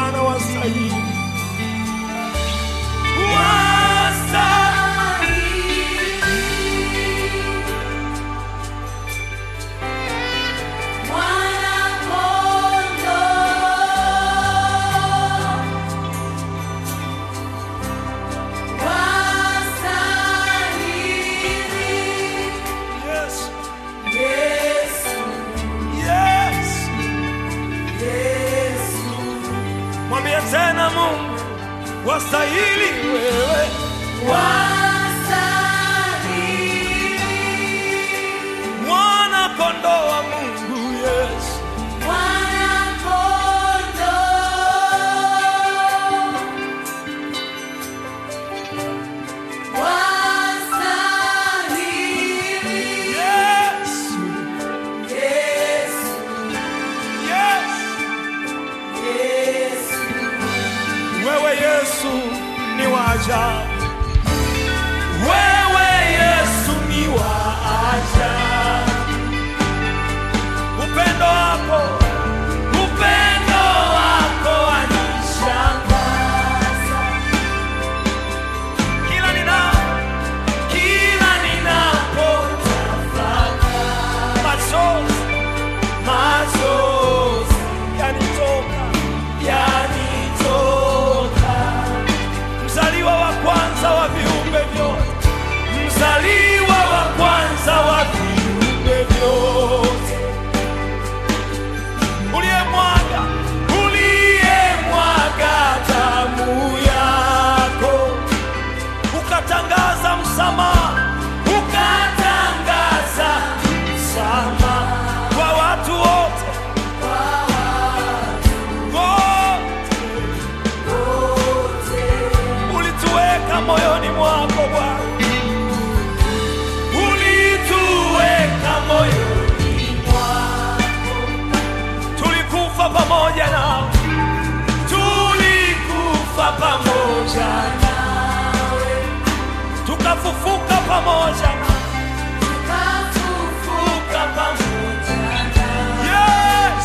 Bwana wastahili, wastahili. Yes, yes. Mwambie tena Mungu, wastahili wewe, mwana kondoo wa Mungu. Yes, yes, yes. Wewe Yesu ni wa ajabu, wewe Yesu ni wa ajabu. Upendo wako, upendo wako wanishangaza. Kila nina, kila ninapotafakari, machozi, machozi yanitoka, yanitoka mzaliwa wa kwanza wa viumbe vyote, mzaliwa wa kwanza wa viumbe vyote, uliyemwaga uliyemwaga damu yako, ukatangaza msamaha, ukatangaza msamaha kwa watu wote wote ulituweka moyoni mwako Bwana, ulituweka moyoni mwako, tulikufa pamoja nao, tulikufa pamoja nawe, tukafufuka pamoja nawe, tukafufuka pamoja nawe. Yes,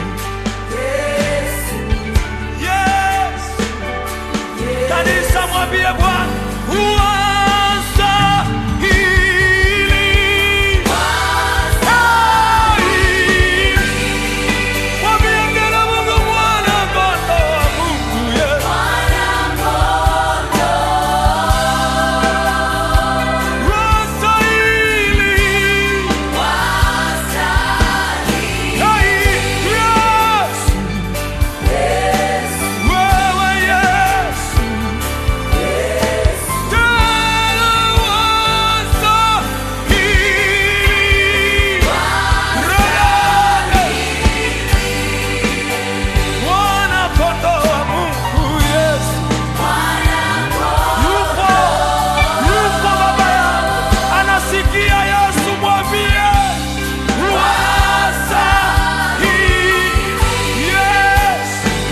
yes. Kanisa mwambie Bwana wastahili. Wastahili. Mwambie mbele Mungu mwana kondoo wa Mungu, yes. Wastahili. Hey, yes. Wewe Yesu. Tena wastahili. Mwana kondoo wa Mungu, Yesu. Yupo, yupo baba yangu. Anasikia Yesu, mwambie. Wastahili. Yes.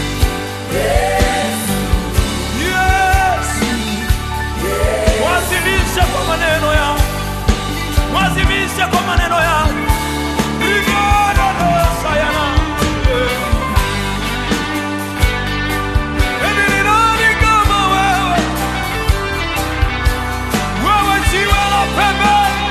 Yes. Wazimisha kwa maneno yao, wazimisha kwa maneno yao. Rigada dosa yana. Eni ni nani kama wewe? Wewe jiwe la pembeni,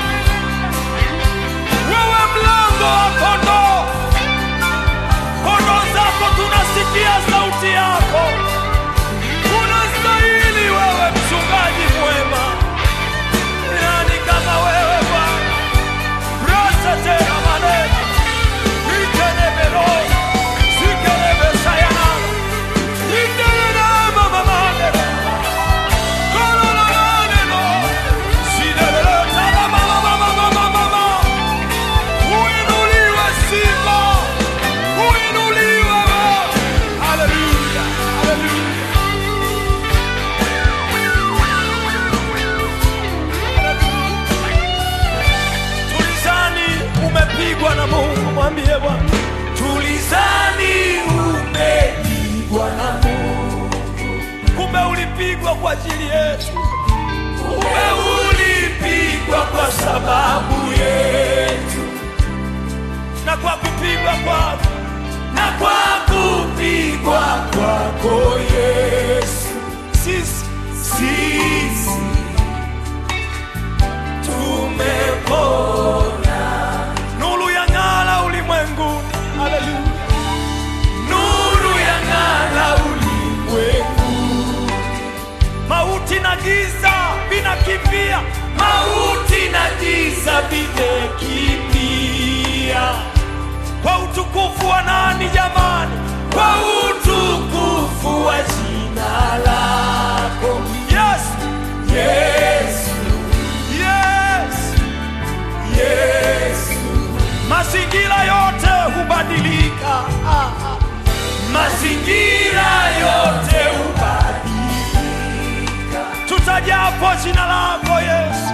wewe mlango wa kondoo. Kondoo zako tunasikia sauti yako. Unastahili wewe mchungaji mwema. Ni nani kama wewe Bwana? Rasa tena maneno. Itelebelo. Sikelebesayana. Itelena mama maneno. Kololololelo. Sidelelo tala mama mama mama mama. Uinuliwe Simba. Uinuliwe wewe. Haleluya. Haleluya. Tulizani umepigwa na Mungu, mwambie Bwana. Tulizani umepigwa na Mungu, kumbe ulipigwa kwa ajili yetu, kumbe ulipigwa kwa sababu yetu, na kwa kupigwa kwako, na kwa kupigwa kwako Yesu, sisi sisi tumepona. Nuru ya ng'ala ulimwenguni, haleluya. Nuru ya ng'ala ulimwenguni, mauti na giza vinakimbia, mauti na giza vimekimbia kwa utukufu wa nani jamani? Kwa utukufu wa jina lako Yesu, Yesu, Yesu, Yesu. Mazingira yote hubadilika, ah, ah. mazingira yote hubadilika, tutajapo jina lako Yesu,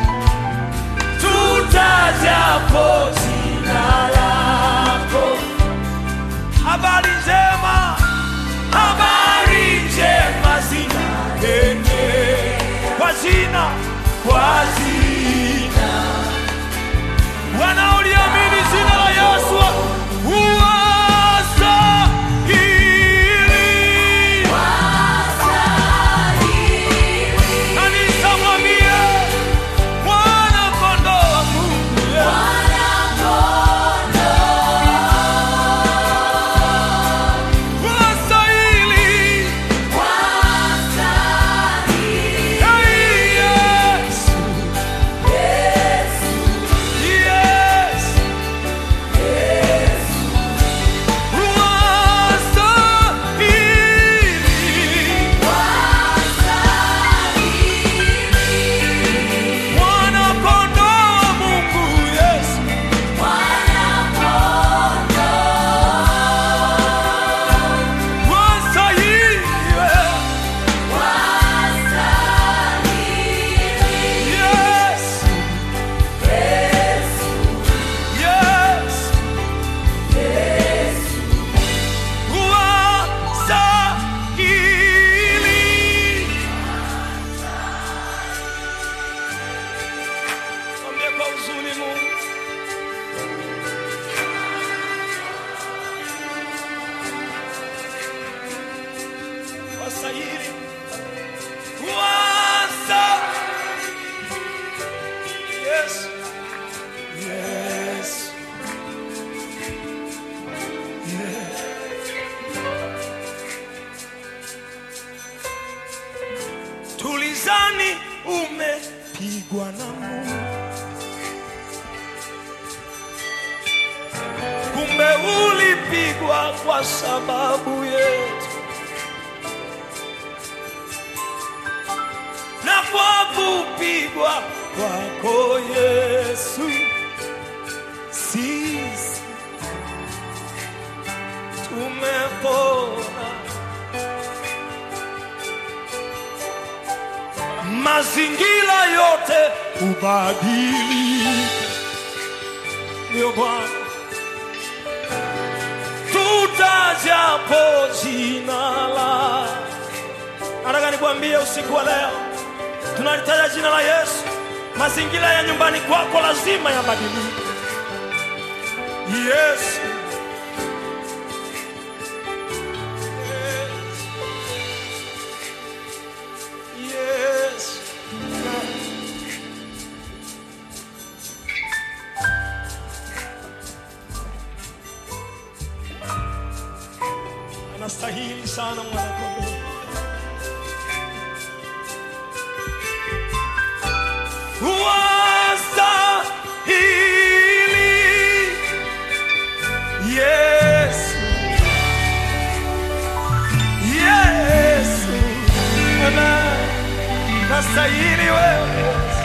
tutajapo jina lako habari njema, habari njema zinaenea kwa jina, kwa jina. Wanaoliamini jina la Yesu huwastahili. Kanisa mwambie, Mwana kondoo wa Mungu, wastahili. Hey, Yesu. Yes. Wastahili. Mwana kondoo wa Mungu, Yesu. Wastahili. Yes. Yes. Wastahili. Mwambie kwa huzuni Mungu. Wastahili. Wastahili. Yes. Yes. Tulizani umepigwa na Mungu, kumbe ulipigwa kwa sababu yetu, na kwa kupigwa kwako Yesu sisi tumepona. mazingira yote hubadilika. Ndio Bwana, tutajapo jina la. Nataka nikwambie usiku wa leo, tunalitaja jina la Yesu, mazingira ya nyumbani kwako lazima yabadilike. Yesu, Yes. Anastahili sana mwanakondoo. Wastahili. Yesu. Yesu. Amen. Nastahili wewe.